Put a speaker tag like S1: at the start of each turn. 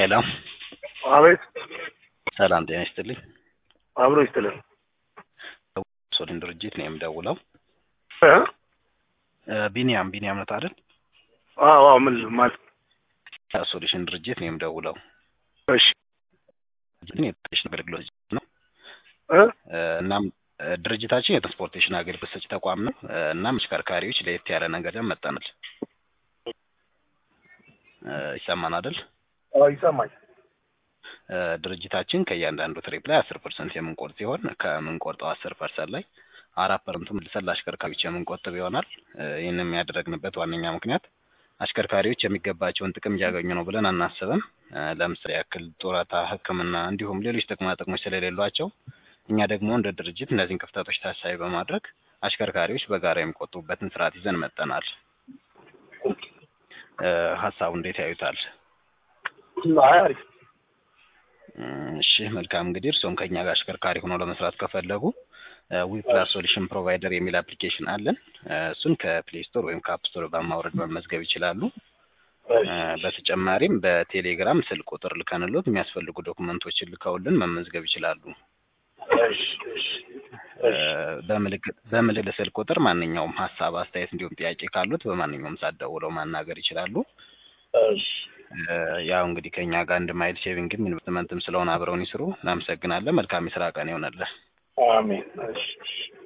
S1: ሄሎ
S2: አቤት
S1: ሰላም ጤና ይስጥልኝ።
S2: አብሮ ይስጥልን።
S1: ሶሊን ድርጅት ነው የምደውለው።
S2: እ?
S1: እ፣ ቢኒያም ቢኒያም ነው አይደል?
S2: አዎ አዎ፣ ምን ማለት
S1: ሶሉሽን ድርጅት ነው የምደውለው።
S2: እሺ
S1: ድርጅትን የትራንስፖርቴሽን አገልግሎት ነው።
S2: እ?
S1: እ፣ እናም እ፣ ድርጅታችን የትራንስፖርቴሽን አገልግሎት ሰጪ ተቋም ነው። እ፣ እናም አሽከርካሪዎች ለየት ያለ ነገር ይዘን መጥተናል። እ፣ ይሰማን አይደል?
S2: አዎ ይሰማኝ።
S1: እ፣ ድርጅታችን ከእያንዳንዱ ትሪፕ ላይ አስር ፐርሰንት የምንቆርጥ ሲሆን ከምንቆርጠው አስር ፐርሰንት ላይ አራት ፐርሰንቱ መልሰን ለአሽከርካሪዎች የምንቆጥብ ይሆናል። እ፣ ይህንም ያደረግንበት ዋነኛ ምክንያት አሽከርካሪዎች የሚገባቸውን ጥቅም እያገኙ ነው ብለን አናስብም። እ፣ ለምሳሌ ያክል ጡረታ፣ ሕክምና እንዲሁም ሌሎች ጥቅማ ጥቅሞች ስለሌሏቸው እኛ ደግሞ እንደ ድርጅት እነዚህን ክፍተቶች ታሳቢ በማድረግ አሽከርካሪዎች በጋራ የሚቆጥቡበትን ስርዓት ይዘን መጠናል። እ፣ ሀሳቡ እንዴት ያዩታል?
S2: አይ አሪፍ።
S1: እም፣ እሺ መልካም እንግዲህ እርስዎም ከኛ ጋር አሽከርካሪ ሆነው ለመስራት ከፈለጉ ዊፕላስ ሶሉሽን ፕሮቫይደር የሚል አፕሊኬሽን አለን። እ፣ እሱን ከፕሌይ ስቶር ወይም ከአፕ ስቶር በማውረድ መመዝገብ ይችላሉ። እ፣ በተጨማሪም በቴሌግራም ስልክ ቁጥር ልከንሎት የሚያስፈልጉ ዶክመንቶችን ልከውልን መመዝገብ ይችላሉ።
S2: እሺ እሺ
S1: እ፣ በምልክት በምልክት ስልክ ቁጥር ማንኛውም ሀሳብ፣ አስተያየት እንዲሁም ጥያቄ ካሉት በማንኛውም ሰዓት ደውለው ማናገር ይችላሉ።
S2: እሺ
S1: እ፣ ያው እንግዲህ ከኛ ጋር አንድ ማይል ሴቪንግም ኢንቨስትመንትም ስለሆነ አብረውን ይስሩ። እናመሰግናለን። መልካም የስራ ቀን ይሆነልን።
S2: አሜን። እሺ እሺ